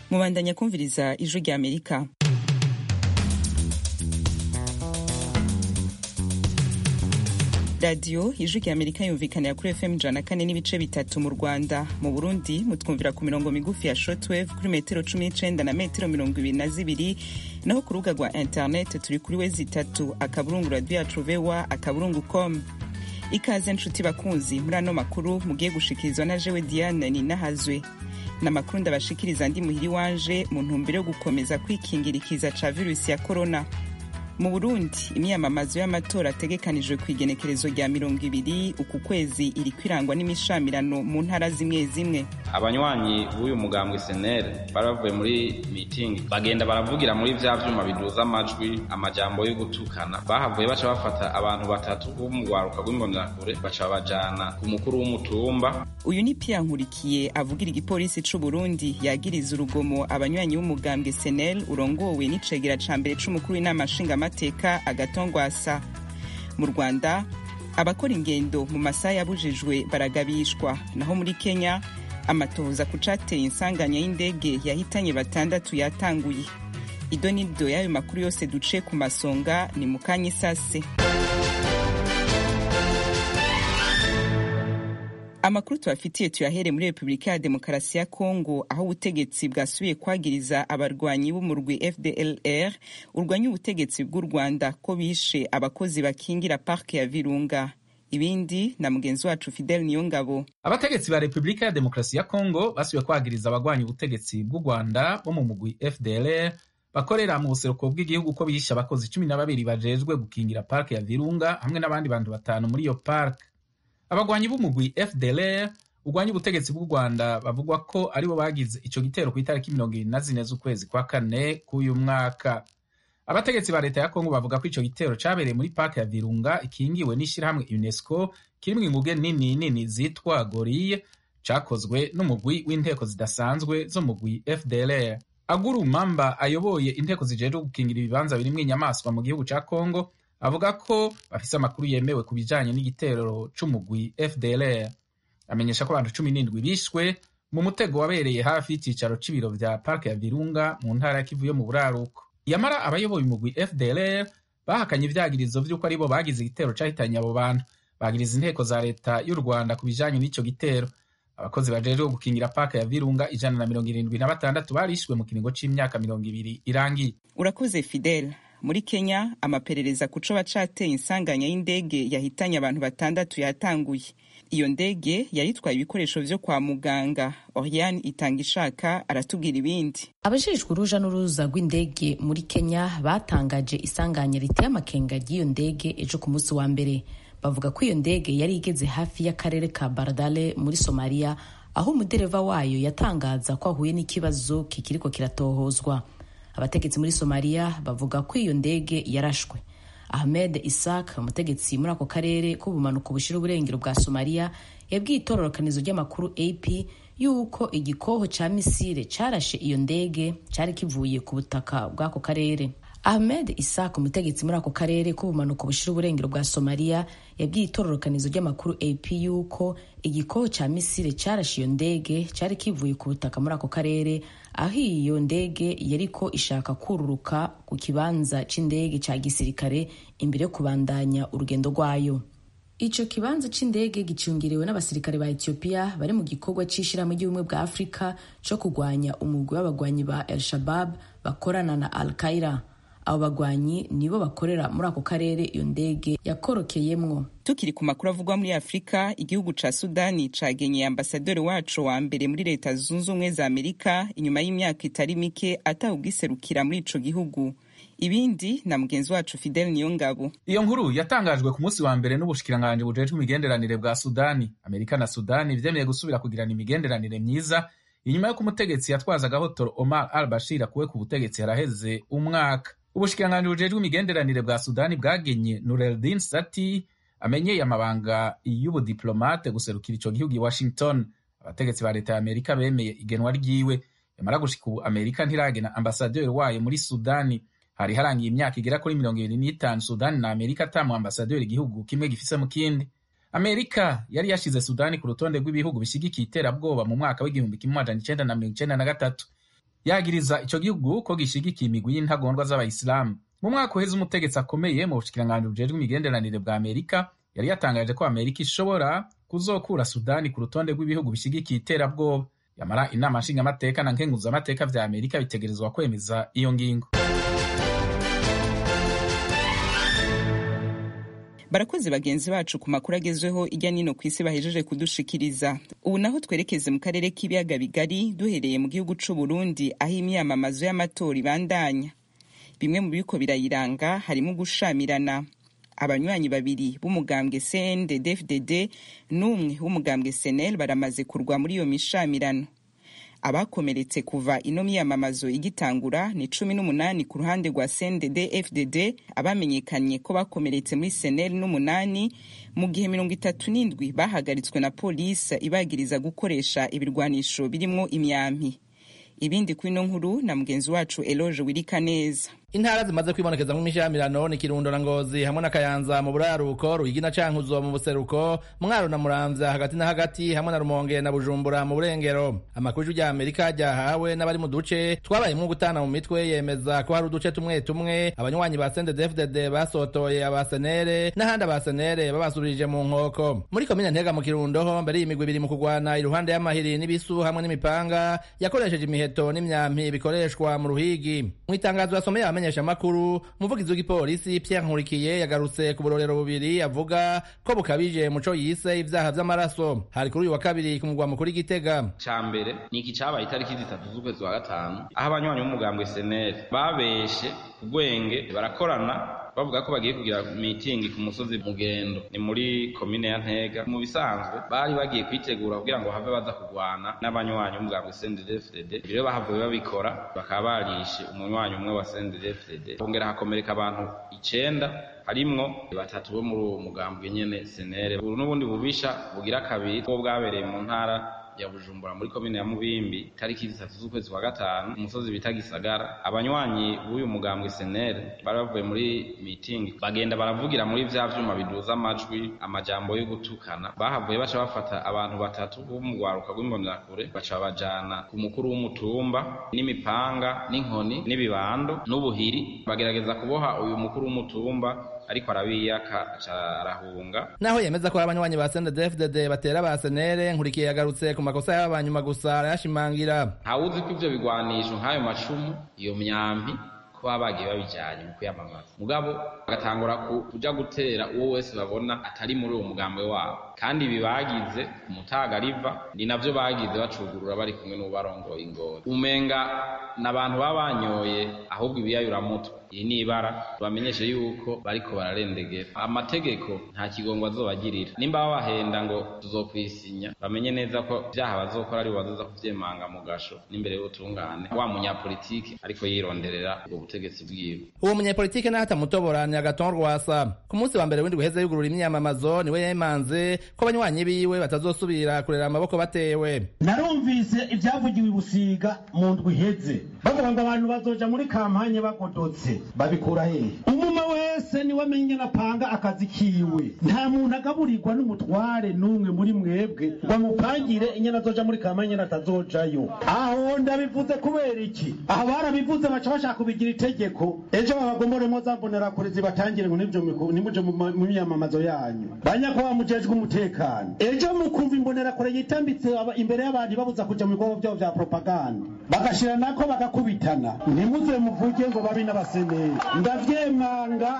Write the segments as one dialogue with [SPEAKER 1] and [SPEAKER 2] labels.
[SPEAKER 1] mubandanya kumviriza ijwi rya amerika radiyo ijwi rya amerika yumvikanira kuri fm ijana kane n'ibice bitatu mu rwanda mu burundi mutwumvira ku mirongo migufi ya shortwave kuri metero cumi n'icenda na metero mirongo ibiri na zibiri naho ku rubuga rwa internet turi kuri we zitatu akaburungu radiyo yacu vewa akaburungu com ikaze nshuti bakunzi muri ano makuru mugiye gushikirizwa na jewe diane ninahazwe n'amakuru ndabashikiriza ndi muhiri wanje mu ntumbero yo gukomeza kwikingira ikiza ca virusi ya korona mu burundi imyamamazo y'amatora ategekanijwe ku igenekerezo rya mirongo ibiri uku kwezi iri kwirangwa n'imishamirano mu ntara zimwe zimwe
[SPEAKER 2] abanywanyi b'uyu mugambwe senere bari bavuye muri mitingi bagenda baravugira muri vya vyuma biduza amajwi amajambo yo gutukana bahavuye baca bafata abantu batatu bo mu rwaruka rw'imbonerakure baca babajana ku mukuru w'umutumba
[SPEAKER 1] uyu ni pia nkurikiye avugira igipolisi c'u burundi yagiriza urugomo abanywanyi b'umugambwe senel urongowe n'icegera ca mbere c'umukuru w'inama nshingamateka agatongwasa mu rwanda abakora ingendo mu masaha yabujijwe baragabishwa naho muri kenya amatohoza ku cateye insanganya y'indege yahitanye batandatu yatanguye ido n'ido y'ayo makuru yose duce ku masonga ni mu kanya isase amakuru tubafitiye tuyahere muri repubulika ya demokarasi ya kongo aho ubutegetsi bwasubiye kwagiriza abarwanyi b'umurwi fdlr urwanya ubutegetsi bw'u rwanda ko bishe abakozi bakingira parke ya virunga ibindi na mugenzi wacu fidel niyongabo
[SPEAKER 3] abategetsi ba repubulika ya demokarasi ya kongo basubiye kwagiriza abagwanya ubutegetsi bw'u rwanda bo mu mugwi fdlr bakorera mu buseruko bw'igihugu ko bishe abakozi cumi na babiri bajejwe gukingira parke ya virunga hamwe n'abandi bantu batanu muri iyo parke abagwanyi b'umugwi fdlr urwanya ubutegetsi bw'u rwanda bavugwa ko aribo bagize ico gitero ku itariki mirongo ibiri na zine z'ukwezi kwa kane k'uyu mwaka abategetsi ba leta ya kongo bavuga ko ico gitero cabereye muri parke ya virunga ikingiwe n'ishirahamwe unesco kirimwo inguge nini nini zitwa goriye cakozwe n'umugwi w'inteko zidasanzwe zo mugwi fdlr aguru mamba ayoboye inteko zijejwe gukingira ibibanza birimwo inyamaswa mu gihugu ca kongo avuga ko bafise amakuru yemewe ku bijanye n'igitero c'umugwi fdlr amenyesha ko abantu cumi n'indwi bishwe mu mutego wabereye hafi y'icicaro c'ibiro vya parke ya virunga mu ntara ya kivu yo mu buraruko yamara abayoboye umugwi fdlr bahakanye ivyagirizo vy'uko aribo bagize igitero cahitanye abo bantu bagiriza inteko za leta y'u rwanda ku bijanye n'ico gitero abakozi bajejwe gukingira parke ya virunga ijana na mirongo irindwi na batandatu barishwe mu kiringo c'imyaka mirongo ibiri irangiye
[SPEAKER 1] urakoze fidel muri kenya amaperereza ku co bacateye insanganya y'indege yahitanye abantu batandatu yatanguye iyo ndege yari itwaye ibikoresho vyo kwa muganga oriane itanga ishaka aratubwira ibindi
[SPEAKER 4] abajejwe uruja n'uruza rw'indege muri kenya batangaje isanganya riteye amakenga ry'iyo ndege ejo ku munsi wa mbere bavuga ko iyo ndege yari igeze hafi y'akarere ka baradale muri somaliya aho umudereva wayo yatangaza ko ahuye n'ikibazo kikiriko kiratohozwa abategetsi muri somaliya bavuga ko iyo ndege yarashwe ahmed isak umutegetsi muri ako karere k'ubumanuko bushira uburengero bwa somaliya yabwiye itororokanizo ry'amakuru ap yuko igikoho ca misile carashe iyo ndege cari kivuye ku butaka bw'ako karere ahmed isak umutegetsi muri ako karere k'ubumanuko bushira uburengero bwa somaliya yabwiye itororokanizo ry'amakuru ap yuko igikoho ca misile carashe iyo ndege cari kivuye ku butaka muri ako karere aho iyo ndege yariko ishaka kururuka ku kibanza c'indege ca gisirikare imbere yo kubandanya urugendo rwayo ico kibanza c'indege gicungiriwe n'abasirikare ba ethiopia bari mu gikorwa c'ishirahamwe ry'ubumwe bwa afurika co kurwanya umugwi w'abagwanyi ba el shabab bakorana na al qaira abo bagwanyi nibo bakorera muri ako karere iyo ndege yakorokeyemwo
[SPEAKER 1] tukiri ku makuru avugwa muri afurika igihugu ca sudani cagenyeye ambasaderi waco wa mbere muri leta zunze ubumwe za amerika inyuma y'imyaka itari mike atawugiserukira muri ico gihugu ibindi na mugenzi wacu fidel niyongabo
[SPEAKER 3] iyo nkuru yatangajwe ku munsi wa mbere n'ubushikiranganji bujejwe imigenderanire bwa sudani amerika na sudani vyemeye gusubira kugirana imigenderanire myiza inyuma y'uko umutegetsi yatwazaga hotoro omar al bashir akuwe ku butegetsi haraheze umwaka ubushikiranganji bujejwe imigenderanire bwa sudani bwagenye nureldin sati amenyeye amabanga y'ubudiplomate guserukira ico gihugu i washington abategetsi ba leta ya amerika bemeye igenwa ryiwe yamara gushika ubu amerika ntiragena ambasaderi wayo muri sudani hari harangiye imyaka igera kuri mirongo ibiri n'itanu sudani na amerika atamu ambasaderi igihugu kimwe gifise mu kindi amerika yari yashize sudani ku rutonde rw'ibihugu bishyigikiye iterabwoba mu mwaka w'igihumbi kimwe amajana icenda na mirongo icenda na gatatu yagiriza ico gihugu ko gishigikiye imigwi y'intagondwa z'abayisilamu mu mwaka uheze umutegetsi akomeye mu bushikiranganji bujejwe imigenderanire bwa amerika yari yatangaje ko amerika ishobora kuzokura sudani ku rutonde rw'ibihugu bishigikiye iterabwoba yamara inama nshingamateka na nkenguzamateka vya amerika bitegerezwa kwemeza iyo ngingo
[SPEAKER 1] barakoze bagenzi bacu ku makuru agezweho ijya nino ku isi bahejeje kudushikiriza ubu naho twerekeze mu karere k'ibiyaga bigari duhereye mu gihugu c'u Burundi aho imyamamazo y'amatora ibandanya bimwe mu biriko birayiranga harimo gushamirana abanywanyi babiri b'umugambwe CNDD-FDD n'umwe w'umugambwe SNL baramaze kurwa muri iyo mishamirano abakomeretse kuva ino miyamamazo igitangura ni cumi n'umunani ku ruhande rwa CNDD FDD abamenyekanye ko bakomeretse muri senel n'umunani mu gihe mirongo itatu n'indwi bahagaritswe na polisi ibagiriza gukoresha ibirwanisho birimwo imyampi ibindi kuri ino nkuru na mugenzi wacu Eloge Wirika neza
[SPEAKER 5] intara zimaze kwibonekeza mu mishamirano ni kirundo na ngozi hamwe na kayanza mu buraruko ruyigi na cankuzo mu buseruko mwaro na muramvya hagati na hagati hamwe na rumonge na bujumbura mu burengero amakuru ya amerika ryahawe n'abari mu duce twabayemwo gutana mu mitwe yemeza ko hari uduce tumwe tumwe abanywanyi ba sendedefdd basotoye abasenere n'ahandi abasenere babasubirije mu nkoko muri komine ntega mu kirundo ho mbere y'imigwi ibiri mu kugwana iruhande y'amahiri n'ibisu hamwe n'imipanga yakoresheje imiheto n'imyampi bikoreshwa mu ruhigi mu itangazo yasomeye abamenyesha makuru umuvugizi w'igipolisi Pierre Nkurikiye yagarutse ku burorero bubiri avuga ko bukabije muco yise ibyaha vy'amaraso hari kuri uyu wa kabiri ku mugwa mukuru Gitega
[SPEAKER 2] ca mbere ni iki cabaye itariki zitatu z'ukwezi wa gatanu aho abanywanyi b'umugambwe SNL babeshe ubwenge barakorana bavuga ko bagiye kugira mitingi ku musozi mugendo ni muri komine ya ntega mu bisanzwe bari bagiye kwitegura kugira ngo have baza kurwana n'abanywanyi b'umugambwe CNDD-FDD rero bahavuye babikora bakaba barishe umunywanyi umwe wa CNDD-FDD hongera hakomereka abantu icenda harimwo batatu bo muri uwo mugambwe nyene senere ubu n'ubundi bubisha bugira kabiri bwo bwabereye mu ntara ya Bujumbura muri komine ya Mubimbi tariki zitatu z'ukwezi kwa gatanu umusozi bita Gisagara abanywanyi b'uyu mugambwe SNL bari bavuye muri meeting bagenda baravugira muri vya vyuma biduza amajwi amajambo yo gutukana bahavuye baca bafata abantu batatu bo mu rwaruka rw'imbonerakure baca bajana ku mukuru w'umutumba n'imipanga n'inkoni n'ibibando n'ubuhiri bagerageza kuboha uyu mukuru w'umutumba ariko arabiyaka aca arahunga
[SPEAKER 5] naho yemeza ko ari abanywanyi ba CNDD-FDD batera ba senere nkurikiye yagarutse ku makosa y'aba banyuma gusa arayashimangira
[SPEAKER 2] ntawuzi ko ivyo bigwanisho nk'ayo macumu iyo myambi ko baba bagiye babijanye mu kwiyamamaza mugabo bagatangura kuja gutera uwo wese babona atari muri uwo mugambwe wabo kandi ibi bagize ku mutaga riva ni navyo bagize bacugurura bari kumwe n'ubarongoye ingoro umenga n'abantu baba banyoye ahubwo ibiyayuramutwe iyi ni ibara bamenyeshe yuko bariko bararendegera amategeko nta kigongo azobagirira nimba babahenda ngo tuzokwisinya bamenye neza ko vyaha bazokora ari bazoza kuvyemanga mu gasho n'imbere y'ubutungane wa munyapolitiki ariko yironderera ubwo butegetsi bwiwe
[SPEAKER 5] uwo munyapolitike naho atamutobora ni agaton rwasa ku munsi wa mbere w'indwi uheze yugurura imyamamazo niwe yemanze ko abanywanyi biwe batazosubira kurera amaboko batewe
[SPEAKER 6] narumvise ibyavugiwe i busiga mu ndwi iheze bavuga ngo abantu bazoja muri kampanye bagodotse babikura hehe umuma wese niwe amenye napanga akazi kiwe nta muntu agaburirwa n'umutware n'umwe muri mwebwe ngo amupangire inyana azoja muri kampanye natazojayo aho ndabivuze kubera iki aho barabivuze baca bashaka kubigira itegeko ejo babagomboremo za mbonerakure zibatangire ngo nimuje mu myamamazo yanyu banyakuba mujejwe umutekano ejo mukumva imbonerakure yitambitse imbere y'abantu babuza kuja mu bikorwa vyabo vya propaganda bagashira nako bagakubitana ntimuze muvuge ngo babi n'abaseneri ndavyemanga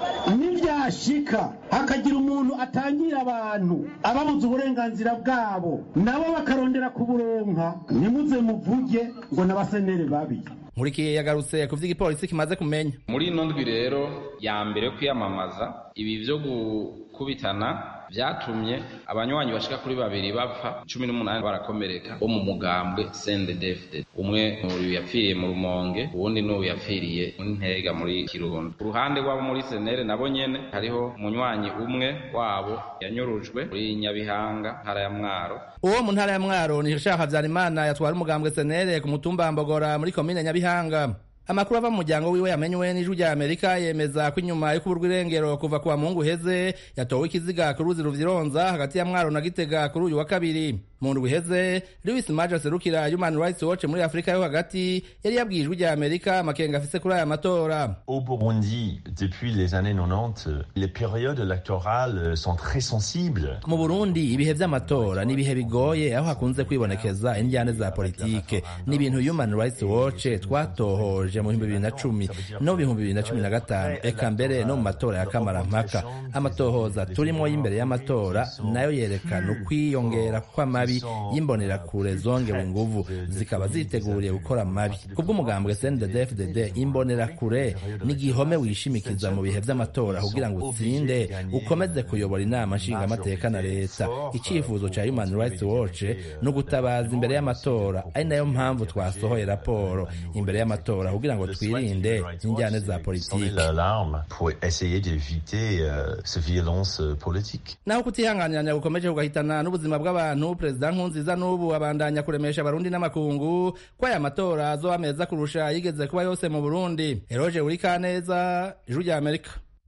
[SPEAKER 6] nivyashika hakagira umuntu atangira abantu ababuza uburenganzira bwabo nabo bakarondera kuburonka ntimuze muvuge ngo n'abaseneri babi
[SPEAKER 5] nkurikiye yagarutse ku vy'igipolisi kimaze kumenya
[SPEAKER 2] muri ino ndwi rero ya mbere yo kwiyamamaza ibi vyo gukubitana vyatumye abanywanyi bashika kuri babiri bapfa cumi n'umunani barakomereka bo mu mugambwe CNDD-FDD umwe uyu yapfiriye mu rumonge uwundi n'uyu yapfiriye muri ntega muri kirundo ku ruhande rw'abo muri senere nabo nyene hariho umunywanyi umwe wabo yanyurujwe muri nyabihanga ntara ya mwaro
[SPEAKER 5] uwo mu ntara ya mwaro ni shaka habyarimana yatwara umugambwe senere ku mutumba mbogora muri komine nyabihanga amakuru ava mu muryango wiwe yamenywe n'ijwi rya amerika yemeza ko inyuma yo kuburwa irengero kuva ku wa muhungu uheze yatowe ikiziga ku ruzi ruvyironza hagati ya mwaro na gitega kuri uyu wa kabiri mu ndwi iheze louis maje aserukira human rights watch muri afurika yo hagati yari yabwiye ijwi rya amerika amakenga afise kuri aya matora
[SPEAKER 7] Au Burundi, depuis les années 90, les périodes électorales sont très sensibles.
[SPEAKER 5] mu burundi ibihe vy'amatora ni ibihe bigoye aho hakunze kwibonekeza indyane za politike ni ibintu human rights watch twatohoje mu bihumbi bibiri na cumi no mu bihumbi bibiri na cumi na gatanu eka mbere no mu matora ya kamarampaka amatohoza turimwo y'imbere y'amatora nayo yerekana ukwiyongera kw'amabi y'imbonerakure zongewe inguvu zikaba ziteguriye gukora amabi kubw'umugambwe cndd imbonerakure ni igihome wishimikiza mu bihe vy'amatora kugira ngo utsinde ukomeze kuyobora inama nshingamateka na leta icyifuzo ca human rights watch ni ugutabaza imbere y'amatora ari nayo mpamvu twasohoye raporo imbere y'amatora kugira ngo twirinde injyane za politiki
[SPEAKER 7] l'alarme pour essayer d'éviter euh, ces violences euh, politiques.
[SPEAKER 5] naho kutihanganiranya gukomeje kugahitana n'ubuzima bw'abantu perezida nkunziza n'ubu abandanya kuremesha abarundi n'amakungu ko aya matora azoba meza kurusha yigeze kuba yose mu burundi eroge uri kaneza ijwi rya amerika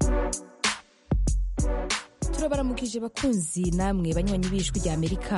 [SPEAKER 4] turabaramukije bakunzi namwe banywanyi b'ijwi rya amerika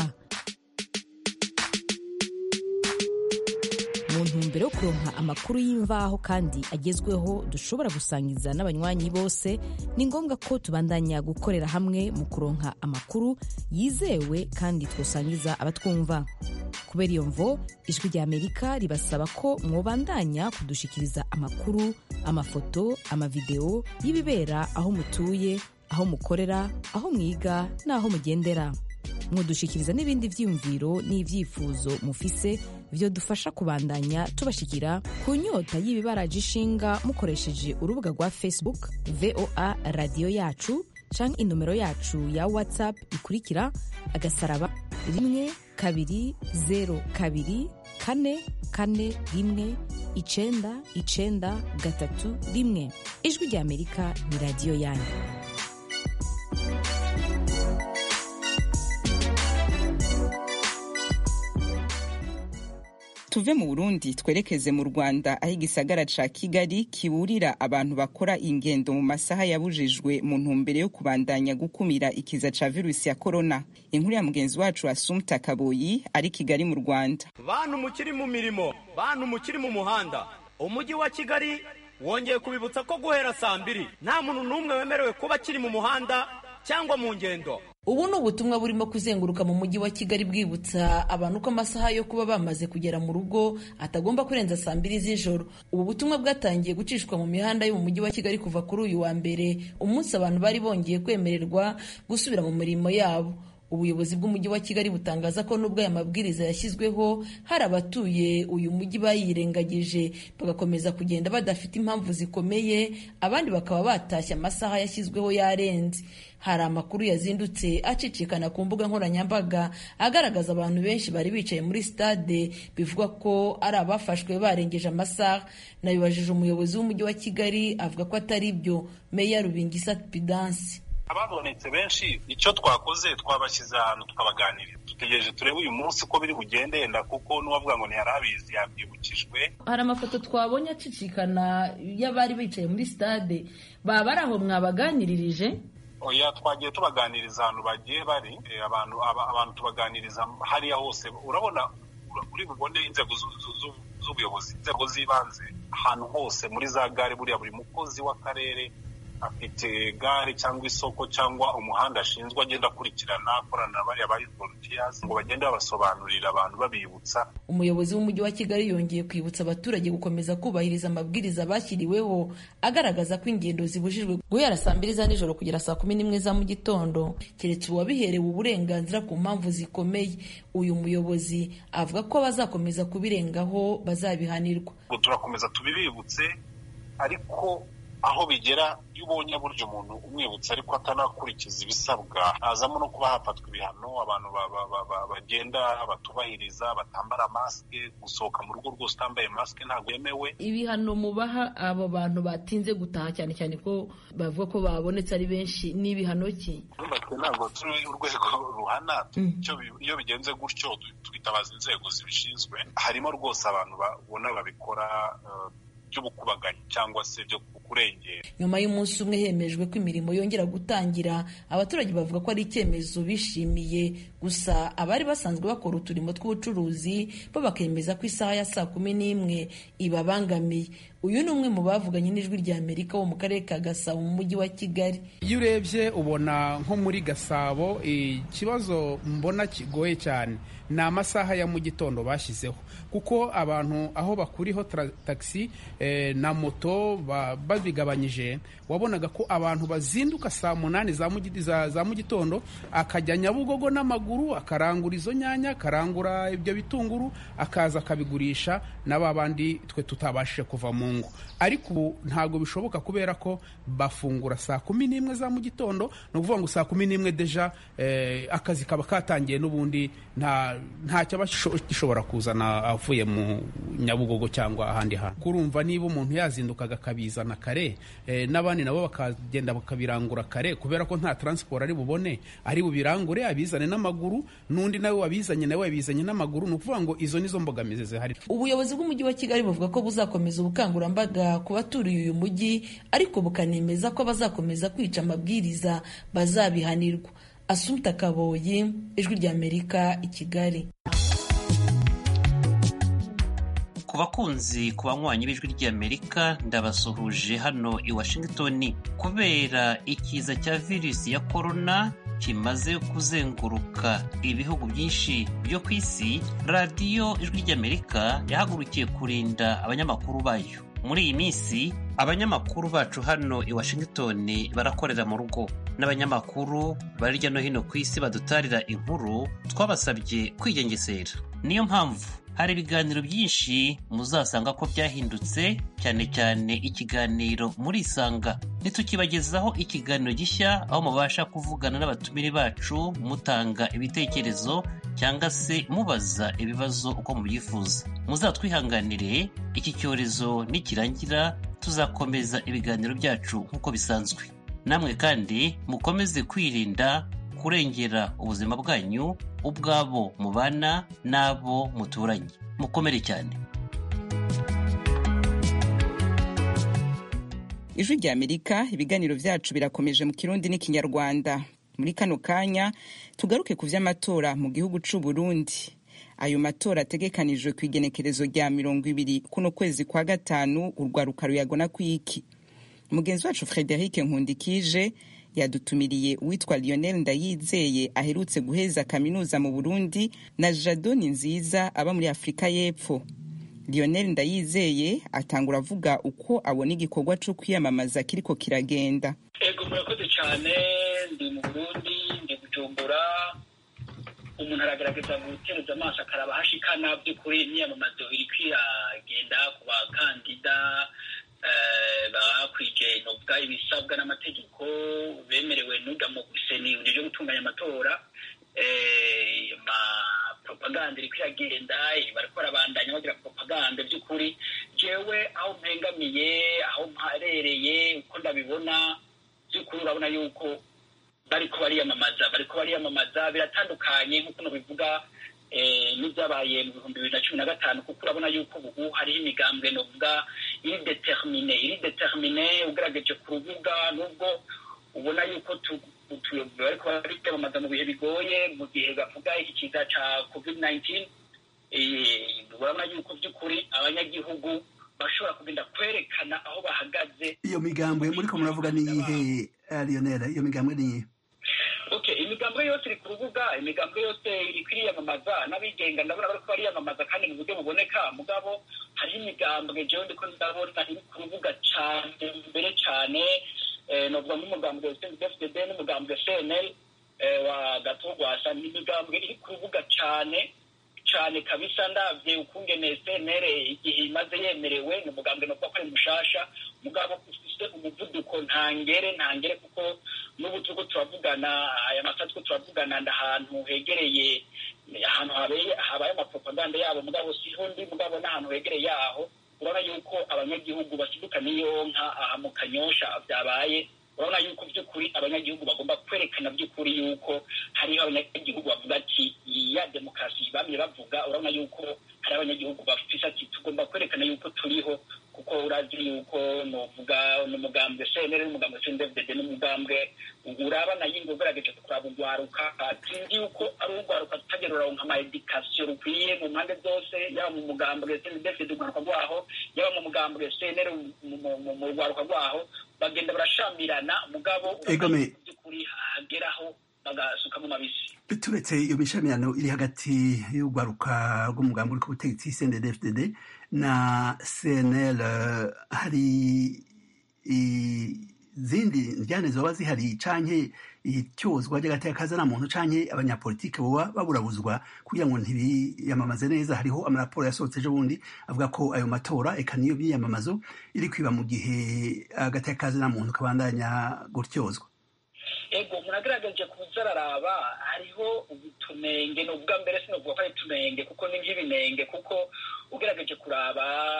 [SPEAKER 4] mu ntumbero yo kuronka amakuru y'imvaho kandi agezweho dushobora gusangiza n'abanywanyi bose ni ngombwa ko tubandanya gukorera hamwe mu kuronka amakuru yizewe kandi twosangiza abatwumva kubera iyo mvo ijwi rya amerika ribasaba ko mwobandanya kudushikiriza amakuru amafoto amavideo y'ibibera aho mutuye aho mukorera aho mwiga n'aho mugendera mudushikiriza n'ibindi vyiyumviro n'ivyifuzo mufise vyo dufasha kubandanya tubashikira ku nyota y'ibibaraje ishinga mukoresheje urubuga rwa facebook voa radiyo yacu canke inomero yacu ya whatsapp ikurikira agasaraba rimwe kabiri zero kabiri kane kane rimwe icenda icenda gatatu rimwe ijwi rya amerika ni radiyo yanyu
[SPEAKER 1] tuve mu burundi twerekeze mu rwanda aho igisagara ca kigali kiburira abantu bakora ingendo mu masaha yabujijwe mu ntumbero yo kubandanya gukumira ikiza ca virusi ya korona inkuru ya mugenzi wacu asumta kaboyi ari kigali mu rwanda
[SPEAKER 8] bantu mukiri mu mirimo bantu mukiri mu muhanda umujyi wa kigali wongeye kubibutsa ko guhera saa mbiri nta muntu n'umwe wemerewe kuba akiri mu muhanda cyangwa mu ngendo
[SPEAKER 9] ubu ni ubutumwa burimo kuzenguruka mu mujyi wa kigali bwibutsa abantu ko amasaha yo kuba bamaze kugera mu rugo atagomba kurenza saa mbiri z'ijoro ubu butumwa bwatangiye gucishwa mu mihanda yo mu mujyi wa kigali kuva kuri uyu wa mbere umunsi abantu bari bongeye kwemererwa gusubira mu mirimo yabo ubuyobozi bw'umujyi wa kigali butangaza ko nubwo aya mabwiriza yashyizweho hari abatuye uyu mujyi bayirengagije bagakomeza kugenda badafite impamvu zikomeye abandi bakaba batashye amasaha yashyizweho yarenze hari amakuru yazindutse acicikana ku mbuga nkoranyambaga agaragaza abantu benshi bari bicaye muri stade bivugwa ko ari abafashwe barengeje amasaha nabibajije umuyobozi w'umujyi wa kigali avuga ko atari byo meya rubingisa pidansi
[SPEAKER 10] ababonetse benshi icyo twakoze twabashyize ahantu tukabaganirira dutegereje turebe uyu munsi uko biri bugende yenda kuko n'uwavuga ngo ntiyari abizi yabyibukijwe
[SPEAKER 9] hari amafoto twabonye acicikana y'abari bicaye muri stade baba bari aho mwabaganiririje
[SPEAKER 10] oya twagiye tubaganiriza ahantu bagiye bari abantu abantu tubaganiriza hariya hose urabona uri bubone inzego z'ubuyobozi inzego z'ibanze ahantu hose muri za gare buriya buri mukozi w'akarere afite gare cyangwa isoko cyangwa umuhanda ashinzwe agenda akurikirana akorana na bariya ba volunteers ngo bagende babasobanurira abantu babibutsa
[SPEAKER 9] umuyobozi w'umujyi wa kigali yongeye kwibutsa abaturage gukomeza kubahiriza amabwiriza bashyiriweho agaragaza ko ingendo zibujijwe guhera saa mbiri za nijoro kugera saa kumi n'imwe za mu gitondo keretse uwabiherewe uburenganzira ku mpamvu zikomeye uyu muyobozi avuga ko abazakomeza kubirengaho bazabihanirwa
[SPEAKER 10] turakomeza tubibibutse ariko aho bigera iyo ubonye burya umuntu umwibutsa ariko atanakurikiza ibisabwa hazamo no kuba hafatwa ibihano abantu bagenda batubahiriza batambara masike gusohoka mu rugo rwose utambaye masike ntabwo yemewe
[SPEAKER 9] ibihano mubaha abo bantu batinze gutaha cyane cyane ko bavuga ko babonetse ari benshi ni ibihano ki
[SPEAKER 10] ntabwo turi urwego ruhana iyo bigenze gutyo twitabaza inzego zibishinzwe harimo rwose abantu babona babikora by'ubukubaganyi cyangwa se byo kurengera
[SPEAKER 9] nyuma y'umunsi umwe hemejwe ko imirimo yongera gutangira abaturage bavuga ko ari icyemezo bishimiye gusa abari basanzwe bakora uturimo tw'ubucuruzi bo bakemeza ko isaha ya saa kumi n'imwe ibabangamiye uyu ni umwe mu bavuganye n'ijwi rya amerika wo mu karere ka gasabo mu mujyi wa kigali
[SPEAKER 11] iyo urebye ubona nko muri gasabo ikibazo mbona kigoye cyane ni amasaha ya mu gitondo bashyizeho kuko abantu aho bakuriho tagisi na moto babigabanyije wabonaga ko abantu bazinduka saa munani za mu gitondo akajya nyabugogo n'amaguru akarangura izo nyanya akarangura ibyo bitunguru akaza akabigurisha na ba bandi twe tutabashije kuva mu ngo ariko ubu ntabwo bishoboka kubera ko bafungura saa kumi n'imwe za mu gitondo ni ukuvuga ngo saa kumi n'imwe deja akazi kaba katangiye n'ubundi nta ntacyo aba gishobora kuzana avuye mu nyabugogo cyangwa ahandi hantu kurumva niba umuntu yazindukaga akabizana kare n'abandi nabo bakagenda bakabirangura kare kubera ko nta taransiporo ari bubone ari bubirangure abizane n'amaguru n'undi nawe wabizanye nawe yabizanye n'amaguru ni ukuvuga ngo izo nizo mbogamizi zihari
[SPEAKER 9] ubuyobozi bw'umujyi wa kigali buvuga ko buzakomeza ubukangurambaga ku baturiye uyu mujyi ariko bukanemeza ko bazakomeza kwica amabwiriza bazabihanirwa asumta kaboyi ijwi ry'amerika i kigali
[SPEAKER 12] ku bakunzi ku banywanyi b'ijwi ry'amerika ndabasuhuje hano i washington kubera ikiza cya virusi ya korona kimaze kuzenguruka ibihugu byinshi byo ku isi radiyo ijwi ry'amerika yahagurukiye kurinda abanyamakuru bayo muri iyi minsi abanyamakuru bacu hano i washington barakorera mu rugo n'abanyamakuru bari hirya no hino ku isi badutarira inkuru twabasabye kwigengesera niyo mpamvu hari ibiganiro byinshi muzasanga ko byahindutse cyane cyane ikiganiro muri isanga ntitukibagezaho ikiganiro gishya aho mubasha kuvugana n'abatumire bacu mutanga ibitekerezo cyangwa se mubaza ibibazo uko mubyifuza muzatwihanganire iki cyorezo nikirangira tuzakomeza ibiganiro byacu nk'uko bisanzwe namwe kandi mukomeze kwirinda kurengera ubuzima bwanyu ubwabo mubana n'abo muturanye mukomere cyane
[SPEAKER 1] ijwi rya amerika ibiganiro byacu birakomeje mu kirundi n'ikinyarwanda muri kano kanya tugaruke ku vy'amatora mu gihugu c'u burundi ayo matora ategekanijwe ku igenekerezo rya mirongo ibiri kuno kwezi kwa gatanu urwaruka ruyagona kwiki mugenzi wacu frederic nkundikije yadutumiriye uwitwa lionel ndayizeye aherutse guheza kaminuza mu burundi na jadoni nziza aba muri afurika y'epfo lionel ndayizeye atangura avuga uko abona igikorwa cyo kwiyamamaza kiriko kiragenda
[SPEAKER 13] ego murakoze cyane ndi mu burundi ndi bujumbura umuntu aragerageza gutereza amaso akaraba hashikana by'ukuri imyiyamamazo iri kwiragenda ku bakandida bakwije novuga ibisabwa n'amategeko bemerewe n'uga mu guseni uburyo bwo gutunganya amatora propaganda iri kwiragenda bariko barabandanya bagira propaganda by'ukuri jewe aho mpengamiye aho mparereye uko ndabibona by'ukuri urabona yuko bariko bariyamamaza bariko bariyamamaza biratandukanye nk'uko nobivuga n'ibyabaye mu bihumbi bibiri na cumi na gatanu kuko urabona yuko ubu hariho imigambwe novuga iri determine iri determine ugerageje ku rubuga nubwo ubona yuko bariko bariyamamaza mu bihe bigoye mu gihe bavuga iki kiza ca covid 19 urabona yuko by'ukuri abanyagihugu bashobora kugenda kwerekana aho bahagaze
[SPEAKER 14] iyo migambwe muriko muravuga ni iyihe lionel iyo migambwe ni iyihe
[SPEAKER 13] okay imigambwe yose iri ku rubuga imigambwe yose iri kwiyamamaza n'abigenga ndabona bariko bariyamamaza kandi mu buryo buboneka mugabo hariho imigambwe jewe ndiko ndabona iri ku rubuga cane mbere cane novuga nk'umugambwe fdd n'umugambwe cnl wa gatogwasa ni imigambwe iri ku rubuga cane cane kabisa ndavye ukungene cnl igihe imaze yemerewe ni umugambwe novuga ko ari mushasha mugabo ufise umuvuduko ntangere ntangere kuko n'ubu turiko turavugana aya masaha turiko turavugana ndahantu hegereye ahantu habaye amapropaganda yabo mugabo siho ndi mugabo n'ahantu hegereye yaho urabona yuko abanyagihugu basiduka n'iyo nka aha mu kanyosha vyabaye urabona yuko by'ukuri abanyagihugu bagomba kwerekana by'ukuri yuko hariho abanyagihugu bavuga ati ya demokarasi bamye bavuga urabona yuko hari abanyagihugu bafise ati tugomba kwerekana yuko turiho kuko urazi yuko novuga n'umugambwe cnr n'umugambwe cndfdd n'umugambwe urabana yingo ugerageje kuraba urwaruka sinzi yuko ari urwaruka tutagera uraronka ama edikasiyo rukwiye mu mpande zose yaba mu mugambwe cndfdd urwaruka rwaho yaba mu mugambwe cnr mu rwaruka rwaho bagenda barashamirana mugabo by'ukuri hageraho bagasukamo mabisi
[SPEAKER 14] turetse iyo mishamirano iri hagati y'urwaruka rw'umugambi uri ku butegetsi cndfdd na cnl hari izindi njyane zoba zihari canke ityozwa ry'agateka muntu canke abanyapolitike boba baburabuzwa kugira ngo ntibiyamamaze neza hariho amaraporo yasohotse ejo bundi avuga ko ayo matora eka niyo byiyamamazo iri kwiba mu gihe agateka muntu kabandanya gutyozwa
[SPEAKER 13] ego umuntu agerageje kuza araraba hariho utunenge ni ubwa mbere sinavuga ko ari utunenge kuko ni nk'ibinenge kuko ugerageje kuraba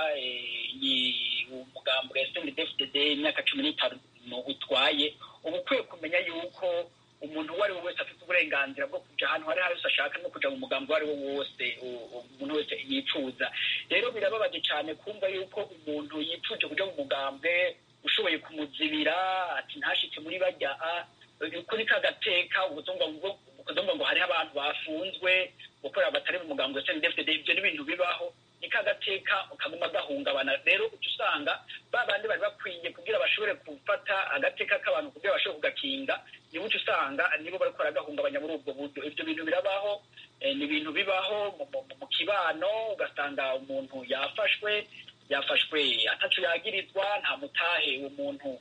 [SPEAKER 13] umugambo wa snddfdd imyaka cumi n'itanu utwaye uba ukwiye kumenya yuko umuntu uwo ari we wese afite uburenganzira bwo kuja ahantu hari hose ashaka no kuja mu mugambo uwo ari wo wose umuntu wese yifuza rero birababaje cyane kumva yuko umuntu yifuje kuja mu mugambwe ushoboye kumuzibira ati ntashike muri bajya uko ni kagateka ubuzungu ngo hariho abantu bafunzwe gukorera batari mu mugambo wa snddfdd ibyo ni ibintu bibaho ni kagateka kaguma gahungabana rero uca usanga ba bandi bari bakwiye kugira bashobore gufata agateka k'abantu kugira bashobore kugakinga nibo uca usanga nibo bariko baragahungabanya muri ubwo buryo ibyo bintu birabaho ni ibintu bibaho mu kibano ugasanga umuntu yafashwe yafashwe atacu yagirizwa nta mutahe uwo muntu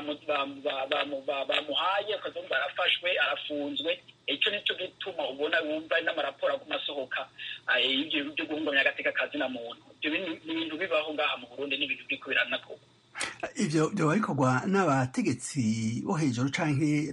[SPEAKER 13] bamuhaye ukazumva arafashwe arafunzwe icyo nicyo gituma ubona wumva n'amaraporo aguma asohoka ibyo byo guhungabanya agateka kazina muntu ibyo ni ibintu bibaho ngaha mu burundi n'ibintu biri kubirana koko
[SPEAKER 14] ivyo vyoba bikorwa n'abategetsi bo hejuru canke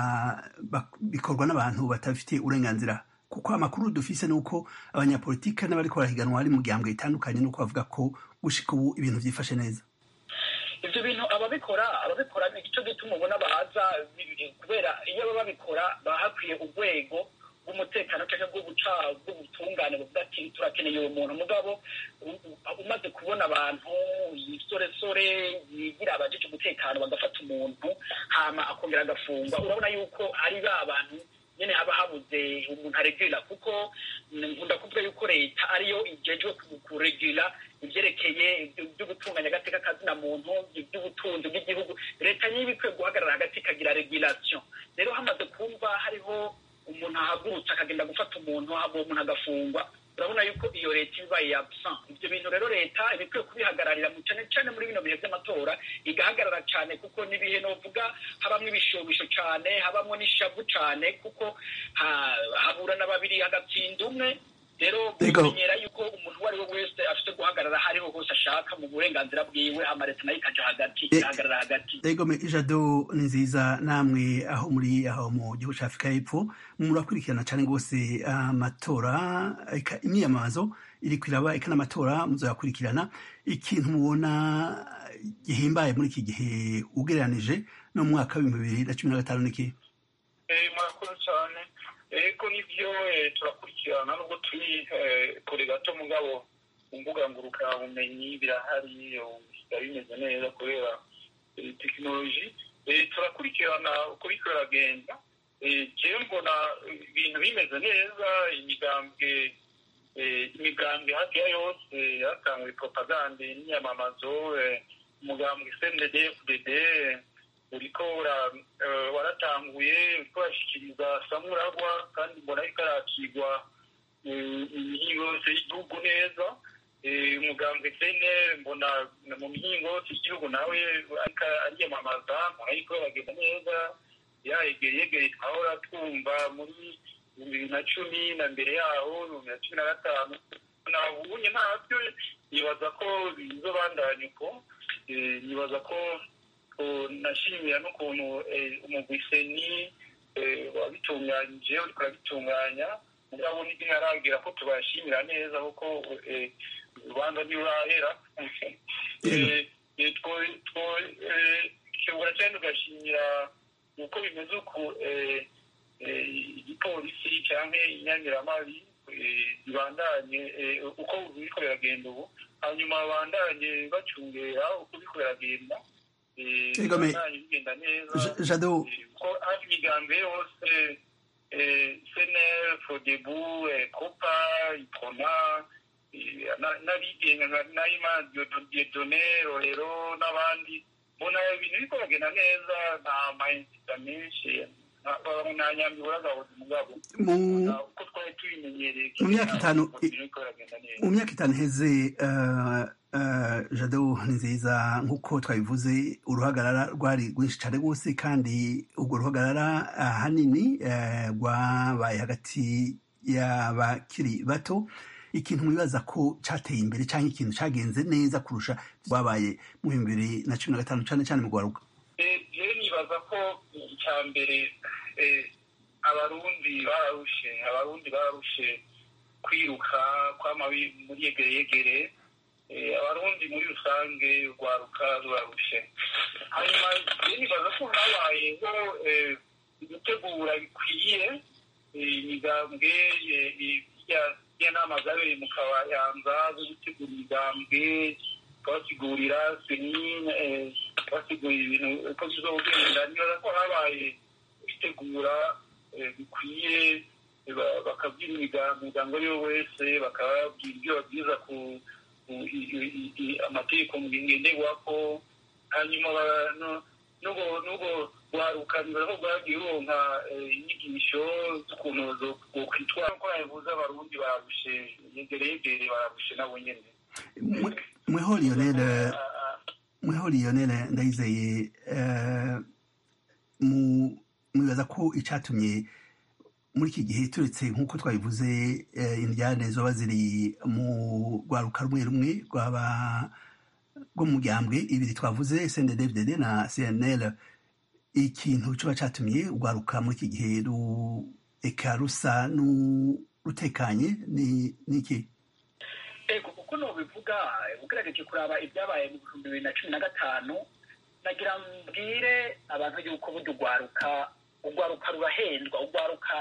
[SPEAKER 14] bikorwa n'abantu batabifitiye uburenganzira kuko amakuru dufise ni uko abanyapolitike n'abariko barahiganwa ari mu gihambwe itandukanye nuko bavuga ko gushika ubu ibintu vyifashe neza
[SPEAKER 13] ibyo bintu ababikora ababikora ni icyo gituma ubona baza kubera iyo baba babikora baba hakwiye urwego rw'umutekano cyangwa rw'ubutungane buvuga ati turakeneye uwo muntu mugabo umaze kubona abantu yisoresore yigira abajije umutekano bagafata umuntu hama akongera agafungwa urabona yuko ari ba bantu nyine haba habuze umuntu aregura kuko nkunda kuvuga yuko leta ariyo igejwe kuregura ibyerekeye byo gutunganya agateka kazina muntu iby'ubutunzi bw'igihugu leta niyo ikwiye guhagarara hagati ikagira regulation rero hamaze kumva hariho umuntu ahagurutse akagenda gufata umuntu uwo muntu agafungwa urabona yuko iyo leta iba absent ibyo bintu rero leta iba ikwiye kubihagararira cyane cyane muri bino bihe by'amatora igahagarara cyane kuko n'ibihe novuga habamo ibishobisho cyane habamo n'ishavu cyane kuko habura na babiri hagatsinda umwe rero bimenyera yuko umuntu uwo ari we wese afite guhagarara hariho hose ashaka mu burenganzira bwiwe hama leta nayo ikaja hagati igahagarara hagati
[SPEAKER 14] ego ijado ni nziza namwe aho muri aho mu gihugu cya afurika y'epfo murakurikirana cyane rwose amatora imyiyamamazo iri kwiraba eka n'amatora muzayakurikirana ikintu mubona gihimbaye muri iki gihe ugereranije no mu mwaka w'ibihumbi bibiri na cumi na gatanu niki
[SPEAKER 10] murakoze cyane ego nibyo turakurikirana nubwo turi kure gato mugabo ku mbuga ngurukanabumenyi birahari bisigaye bimeze neza kubera tekinoloji turakurikirana uko biriko biragenda jewe mbona ibintu bimeze neza imigambwe imigambwe hafi ya yose yatanguye propagande n'iyamamazo umugambwe cndd fdd uriko waratanguye uriko urashikiriza samuragwa kandi mbona ariko arakigwa imihingo yose y'igihugu neza umugambwe sene mbona mu mihingo yose y'igihugu nawe ariko ariyamamaza mbona ariko bagenda neza yegere yegere twahora twumva muri bibiri na cumi na mbere yaho bibiri na cumi na gatanu nabunye ntabyo nibaza ko bizobandanya uko nibaza ko nashimira n'ukuntu umugwiseni wabitunganyije uriko urabitunganya mugabo ntiharagera ko tubashimira neza kuko urubanza ntirurahera twebura cyane tugashimira uko bimeze uku igipolisi cyangwa inyamiramabi
[SPEAKER 15] bibandanye uko biriko biragenda ubu hanyuma babandanye bacungera uko biriko biragenda bibandanye bigenda neza ko hafi imigambi yose senel fodebu copa iprona n'abigenga nka nayima diodone rorero n'abandi mbona ibintu biriko biragenda neza nta mayinzita menshi nta nyambi buragabuze mugabo uko twari tubimenyereye
[SPEAKER 14] mu myaka itanu mu myaka itanu iheze jado ni nziza nk'uko twabivuze uruhagarara rwari rwinshi cyane rwose kandi urwo ruhagarara ahanini rwabaye hagati y'abakiri bato ikintu mwibaza ko cyateye imbere cyangwa ikintu cyagenze neza kurusha rwabaye mu bihumbi bibiri na cumi na gatanu cyane cyane mu rwaruka
[SPEAKER 15] rero nibaza ko icya mbere abarundi bararushe abarundi bararushe kwiruka kwama muri yegere yegere abarundi muri rusange rwaruka rurarushe hanyuma rero nibaza ko habayeho gutegura bikwiye imigambwe y'inama zabereye mu kabayanza zo gutegura imigambwe basigurira senine basigurira ibintu uko bizogenda nibaza ko habaye gutegura bikwiye bakabwira imiryango yo wese bakababwira ibyo babwiza ku amategeko ngenderwako hanyuma n'ubwo rwarukanira ko rwagiye ruronka inyigisho z'ukuntu zokwitwara ko yabivuze abarundi bararushe yegere yegere bararushe nabo nyene
[SPEAKER 14] mweho lionel mweho lionel ndayizeye mwibaza ko icyatumye muri iki gihe turetse nk'uko twabivuze indyane zoba ziri mu rwaruka rumwe rumwe rwaba rwo mu muryanbwe ibiri twavuze cnddddd na cnl ikintu kiba cyatumye urwaruka muri iki gihe eka rusa n'urutekanye ni iki
[SPEAKER 13] ego kuko nubivuga ugerageje kuraba ibyabaye mu bihumbi bibiri na cumi na gatanu nagira mbwire abantu yuko burya urwaruka urwaruka rurahendwa urwaruka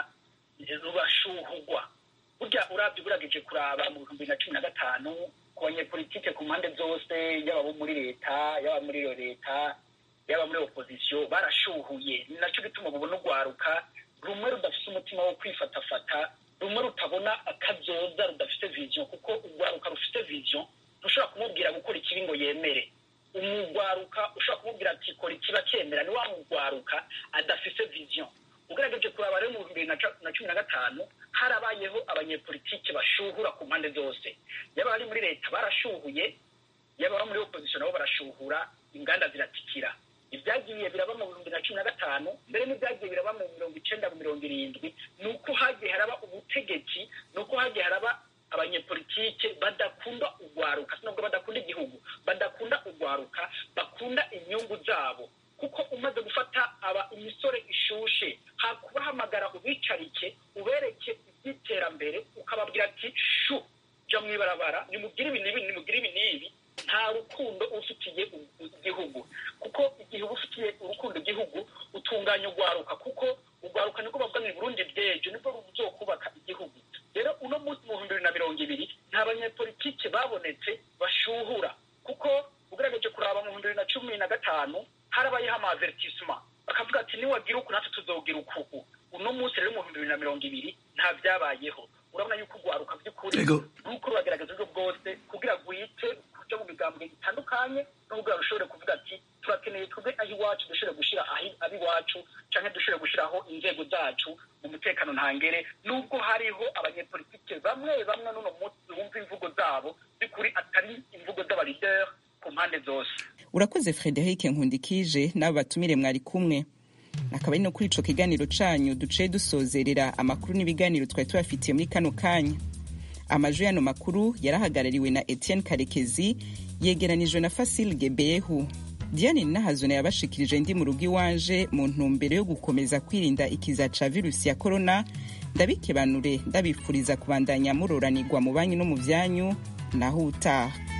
[SPEAKER 13] rurashuhugwa burya urabye ugerageje kuraba mu bihumbi bibiri na cumi na gatanu ku banyepolitike ku mpande zose yaba abo muri leta yaba muri iyo leta yaba muri opozisiyo barashuhuye ni nacyo gituma mubona urwaruka rumwe rudafite umutima wo kwifatafata rumwe rutabona akazoza rudafite viziyo kuko urwaruka rufite viziyo ntushobora kumubwira gukora ikibi ngo yemere umugwaruka ushobora kumubwira ati kora ikiba cyemera ni wa mugwaruka adafite viziyo ugerageje kuraba rero mu bihumbi bibiri na cumi na gatanu harabayeho abanyepolitike bashuhura ku mpande zose yaba bari muri leta barashuhuye yaba abo muri opozisiyo nabo barashuhura inganda ziratikira ibyagiye biraba mu bihumbi na cumi na gatanu mbere n'ibyagiye biraba mu mirongo icenda mu mirongo irindwi ni uko hagiye haraba ubutegetsi ni uko hagiye haraba abanyepolitike badakunda urwaruka sinubwo badakunda igihugu badakunda urwaruka bakunda inyungu zabo kuko umaze gufata aba imisore ishushe kubahamagara ubicarike ubereke iby'iterambere ukababwira ati shu jya mu ibarabara nimugire ibi n'ibi nimugire ibi n'ibi nta rukundo ufitiye igihugu kuko igihe uba ufitiye urukundo igihugu utunganya urwaruka kuko urwaruka nibwo bavuga ngo burundi bw'ejo nibwo ruzokubaka igihugu rero uno munsi mu bihumbi bibiri na mirongo ibiri nta banyepolitike babonetse bashuhura kuko ugerageje kuraba mu bihumbi bibiri na cumi na gatanu harabayeho amavertisema bakavuga ati niwagira uku natwe tuzogira ukuku uno munsi rero mu bihumbi bibiri na mirongo ibiri nta byabayeho urabona yuko urwaruka by'ukuri nuko ruragaragaza uburyo bwose kugira rwite kuja mu migambwe itandukanye no kugira rushobore kuvuga ati turakeneye twebwe aho iwacu dushobore gushyira ab iwacu canke dushobore gushyiraho inzego zacu mu mutekano ntangere nubwo hariho abanyepolitike bamwe bamwe n'uno munsi bumva imvugo zabo by'ukuri atari imvugo z'abalideri ku mpande zose
[SPEAKER 1] urakoze frederic nkundikije n'abo batumire mwari kumwe akaba ari no kuri ico kiganiro canyu duciye dusozerera amakuru n'ibiganiro twari tubafitiye muri kano kanya amajwi y'ano makuru yarahagarariwe na etienne karekezi yegeranijwe na fasil gebehu diane nahazona yabashikirije ndi mu rugo iwanje mu ntumbero yo gukomeza kwirinda ikiza ca virusi ya korona ndabikebanure ndabifuriza kubandanya muroranirwa mu banyu no mu vyanyu naho utaha